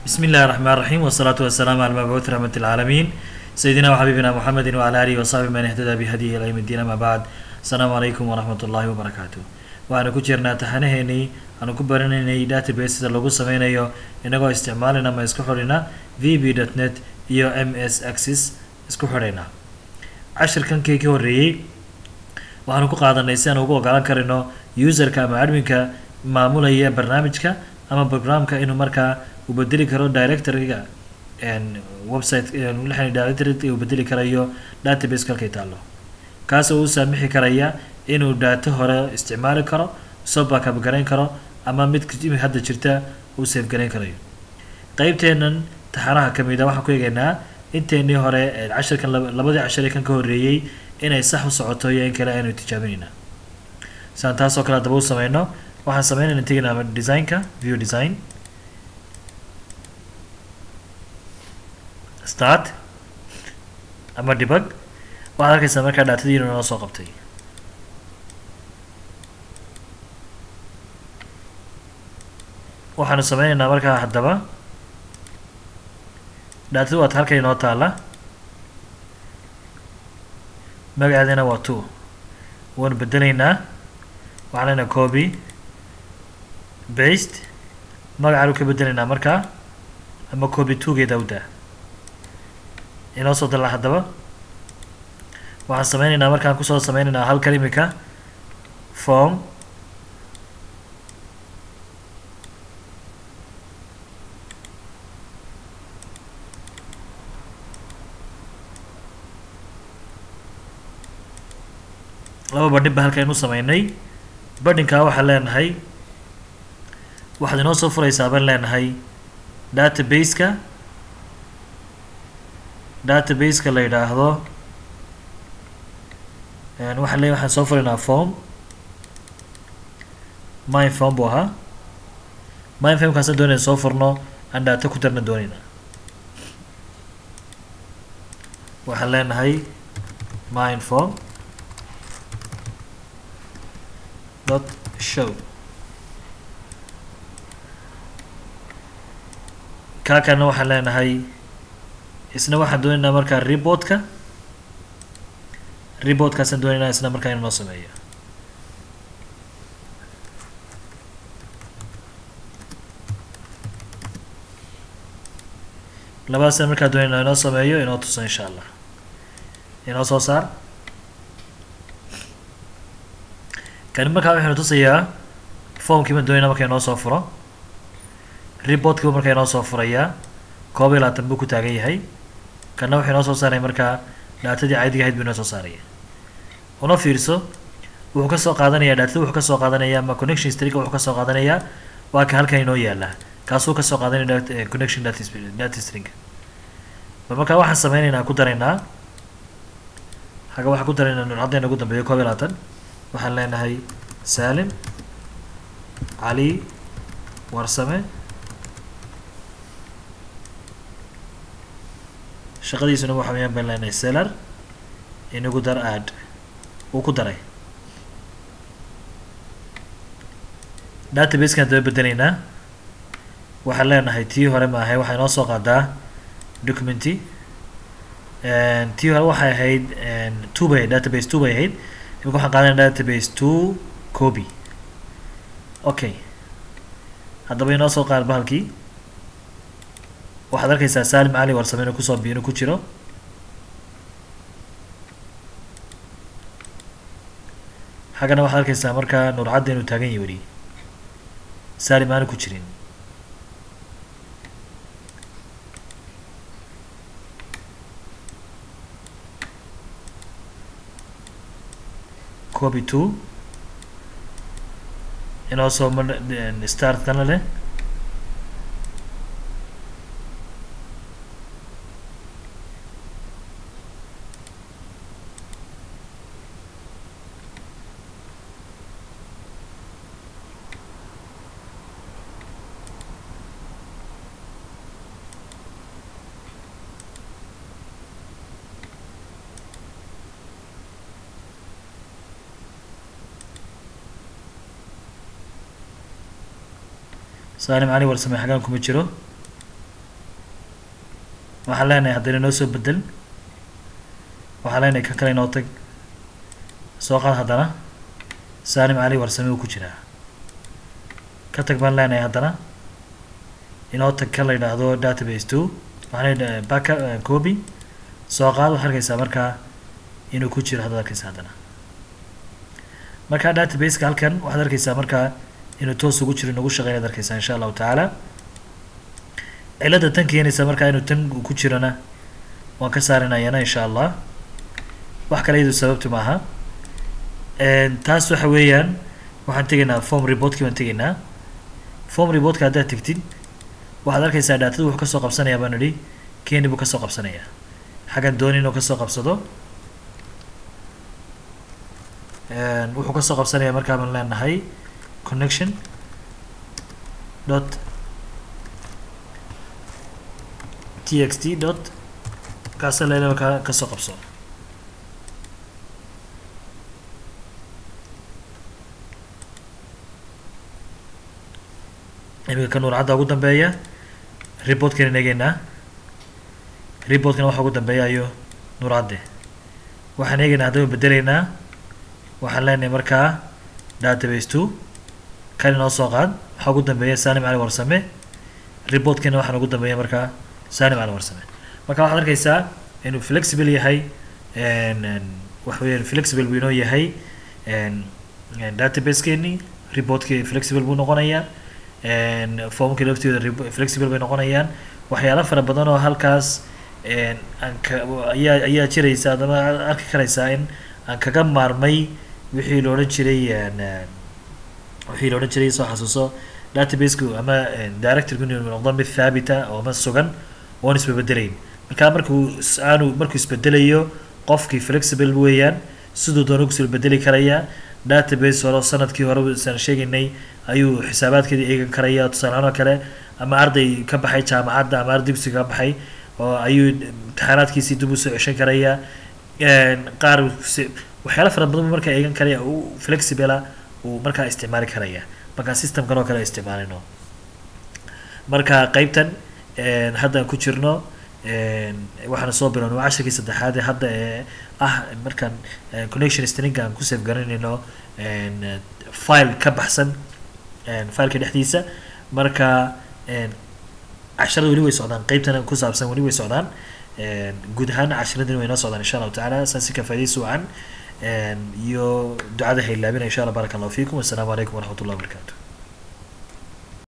بسم الله الرحمن الرحيم والصلاة والسلام على المبعوث رحمة العالمين سيدنا وحبيبنا محمد وعلى آله وصحبه من اهتدى بهديه إلى يوم الدين ما بعد السلام عليكم ورحمة الله وبركاته waxaanu ku jirnaa taxanaheennii aanu ku baranaynay databaseda lagu sameynayo inagoo isticmaalina ama isku xidhina v b dot net iyo m s axis isku xidhayna cashirkankii ka horreeyey waxaanu ku qaadanay si aan ugu ogolaan karino userka ama adminka maamulaya barnaamijka ama programka inuu markaa uu bedeli karo directoryga website lixan directory uu bedeli karayo database kalkay taallo kaas oo u saamixi karaya inuu daato hore isticmaali karo soo backup garayn karo ama mid hadda jirta uu save garayn karayo qeybteenan taxanaha kamid a waxaan ku eegaynaa inteenii hore cashirkan labadii cashire kan ka horreeyey inay sax u socoto iyo in kale aynu tijaabinaynaa siaan taas oo kale daba u sameyno waxaan sameynayna teginaa designka view design start ama debug waxaad arkaysaa markaa dhaatadiina noo soo qabtay waxaanu sameyneynaa markaa haddaba dhaatadu waad halka inoo taalla magaceedina waa two waanu bedeleynaa waxaan leenahay copy baste magacaanu ka bedeleynaa markaa ama copy two-geeda udaa inoo soo dallaa haddaba waxaan sameyneynaa markaan kusoo sameyneynaa halkan imika form laba badhin ba halkaynu sameynay badhinkaa waxaan leenahay waxaad inoo soo fureysaa baan leenahay database-ka database-ka la yidhaahdo waxaan le waxaan soo fureynaa form mine form buu ahaa mine formkaasaan doonayna soo furno aan daato ku darna doonayna waxaan leenahay mine form dot show kaa kalena waxaan leenahay isna waxaan doonaynaa markaa reportka reportkaasaan doonaynaa isna markaa inu noo sameeyo labadaasna markaa doonayna inoo sameeyo inoo tuso insha allah inoo soo saar kani markaa waxaynu tusayaa formkiiban doonayna marka inoo soo furo reportkiiba markaa inoo soo furayaa koob iyo labaatan buu ku taagan yahay kana wuxuu inoo soo saaraya markaa dhaatadii caadiga ahayd buu inoo soo saaraya una fiirso wuxuu kasoo qaadanaya dhaatada wuxuu kasoo qaadanaya ama connection historyga wuxuu kasoo qaadanayaa waa ka halkan inoo yaala kaasuu kasoo qaadanaya connection data stringa ba markaa waxaan sameyneynaa ku daraynaa haga waxaan ku daraynaa nurcaddeena ugu dambeeya koob iyo labaatan waxaan leenahay salim cali warsame shaqadiisuna waxa weyaan baan leenahay seller inagu dar aad uu ku daray database-kan daba bedeleynaa waxaan leenahay tii hore ma ahay waxay noo soo qaadaa documenty tii hore waxay ahayd two bay database two bay ahayd imika waxaan qaadanaya database two copy okay haddaba inoo soo qaar bahalkii waxaad arkaysaa salim cali warsame inuu kusoo biinu ku jiro xaggana waxaad arkaysaa markaa nuurcadda inuu taagan yahi weli salim aanu ku jirin copy two inoo soo ma start kana leh saalim cali warsame xagaan kuma jiro waxaan leenahay haddana noo soo bedel waxaan leenahay kan kale inoo tag soo qaad haddana saalim cali warsame uu ku jiraa ka tag baan leenahay haddana inoo tag kan la yidhaahdo database two waxaan leedahay backa copy soo qaad waxaad arkaysaa markaa inuu ku jiro haddaad arkaysa haddana markaa databaseka halkan waxaad arkaysaa markaa inuu toos ugu jiro nagu shaqeynaad arkaysaa insha allahu tacaala cilada tan keenaysa markaa inuu tan ku jirona waan ka saarinayana insha allah wax kale iyadu sababtu maaha taas waxa weeyaan waxaan tegaynaa form reportkii baan tegaynaa form reportka haddaad tegtid waxaad arkaysaa dhaatada wuxuu kasoo qabsanayaa baan idhi keni buu kasoo qabsanayaa xaggan dooni inuu kasoo qabsado wuxuu kasoo qabsanaya markaa baan leenahay connection dot t x t dot kaasa leele markaa kasoo qabso iminka ka nuurcadda ugu dambeeya reportkana eegeynaa reportkana waxa ugu dambeeya ayo nuurcadde waxaan eegeynaa haddaba bedeleynaa waxaan leenahay markaa database two kan inoo soo qaad waxaa ugu dambeeya salim cali warsame reportkana waxaan ugu dambeeya markaa salim cali warsame marka waxaad arkaysaa inuu flexible yahay waxa weeyaan flexible buu inoo yahay databaskeeni reportkii flexible buu noqonayaa formkii laftooda flexible bay noqonayaan waxyaalo fara badan oo halkaas aanka ayaa ayaa jiraysa adama arki karaysaa in aan kaga maarmay wixii la odhan jiray wixii la odhan jiray soo xasuuso databaseku ama directorku inuu noqdo mid thaabita oo ma sugan oon isbabedelayn marka markuu aanu markuu isbedelayo qofkii flexible weeyaan siduu doona kusoo bedeli karayaa database hore sanadkii hore saan sheegaynay ayuu xisaabaadkeeda eegan karaya tusaalehaan oo kale ama arday ka baxay jaamacadda ama arday dugsiga ka baxay oo ayuu imtixaanaadkiisii dib usoo ceshan karaya qaar waxyaala fara badan buu markaa eegan karaya u flexibla uu markaa isticmaali karaya markaa systemkan oo kale isticmaalino marka qeybtan hadda aan ku jirno waxaana soo bilowna cashirkii saddexaad ee hadda ee ah markaan connection stringa aan ku save garanayno file ka baxsan fileka dhexdiisa marka casharada weli way socdaan qeybtan ku saabsan weli way socdaan guud ahaan cashiradani way noo socdaan insha allahu tacaala saasi ka faa'idaysi wacan iyo ducada haylaabina insha allah baraka allahu fiikum wassalaamu calaykum waraxmat ullah wabarakatu